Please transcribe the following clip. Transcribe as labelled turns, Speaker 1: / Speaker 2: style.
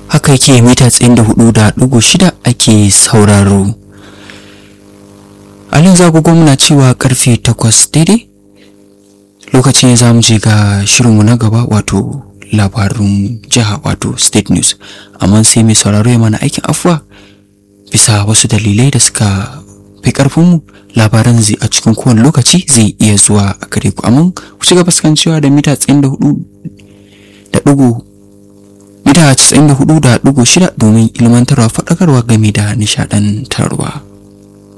Speaker 1: haka yake mita tsayin da hudu da dugu shida ake sauraro alin zagogo muna cewa karfe takwas daidai lokacin za mu je ga shirinmu na gaba wato labarun jiha wato state news amma sai mai sauraro ya mana aikin afuwa bisa wasu dalilai da suka fi karfinmu labaran zai a cikin kowane lokaci zai iya zuwa a gare ku amma ku ci gaba cewa da mita tsayin da hudu da dugu mita casa'in da hudu da dugu shida domin ilmantarwa faɗakarwa game da nishaɗantarwa.